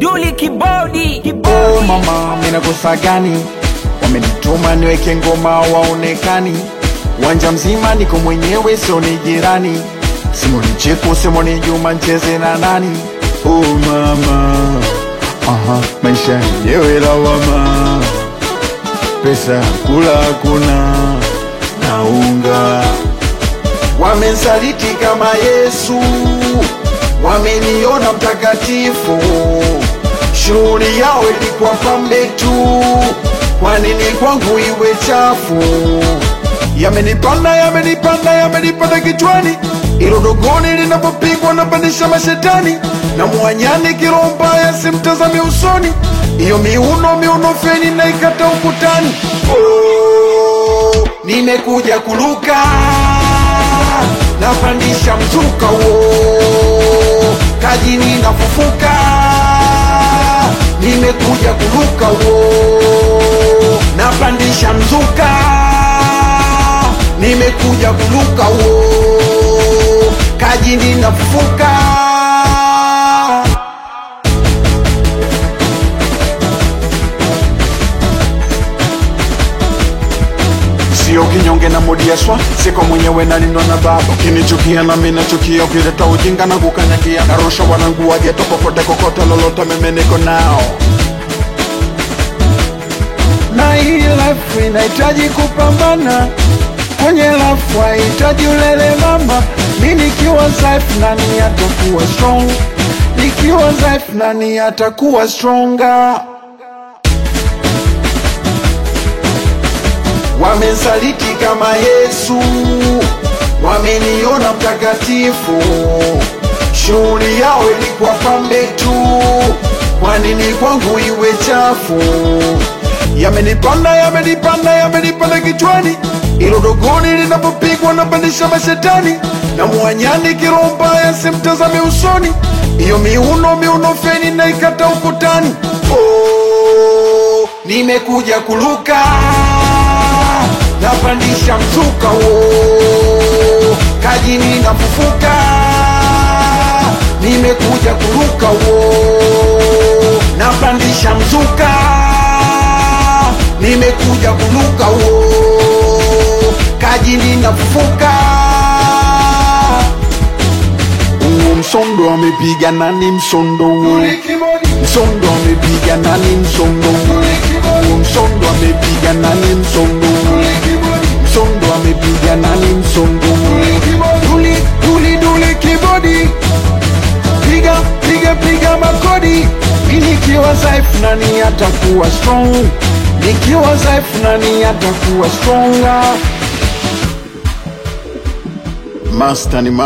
Duli kibodi Oh kibodi mama, mina kosa gani? Wamenituma niweke ngoma waonekani, uwanja mzima niko mwenyewe, sio ni jirani. Simoni Cheko, Simoni Juma, ncheze na nani? Oh mama, aha, maisha yenyewe lawama, pesa ya kula hakuna na unga wamensaliti kama Yesu, wameniona mtakatifu. Shughuli yao ilikuwa pambe tu, kwa nini kwangu iwe chafu? Yamenipanda, yamenipanda, yamenipanda kichwani, ilo dogoni linapopigwa napandisha mashetani, na mwanyani kiroho mbaya simtazame usoni, iyo miuno miuno feni naikata ukutani. Oh, nimekuja kuluka napandisha mzuka wo kajini nafufuka nimekuja kuruka wo napandisha mzuka nimekuja kuruka wo kajini nafufuka sio kinyonge na modiaswa siko mwenyewe nalinwa na baba ukinichukia na mimi nachukia ukileta ujinga na kukanyagia narusha wanangu wageto popote kokote lolote mimi niko nao na hii life inahitaji kupambana kwenye life hahitaji ulele mama mi nikiwa dhaifu nani atakuwa strong nikiwa dhaifu nani atakuwa stronger wamensaliti kama Yesu, wameniona mtakatifu. Shughuli yao ilikuwa pambe tu, kwa nini kwangu iwe chafu? Yamenipanda, yamenipanda, yamenipanda kichwani, ilo dogoni linapopigwa napandisha mashetani, na mwanyani kiroho mbaya simtazame usoni, iyo miuno miuno feni naikata ukutani. Oh, nimekuja kuluka napandisha mzuka wo kajini nafufuka nimekuja kuruka wo napandisha mzuka nimekuja kuruka wo kajini nafufuka Huo msondo amepiga nani msondo huo msondo amepiga nani msondo huo msondo amepiga nani msondo huo msondo amepiga nani msondo duli duli duli kibodi piga piga piga makodi mi nikiwa dhaifu nani atakuwa strong nikiwa dhaifu nani atakuwa stronger master ni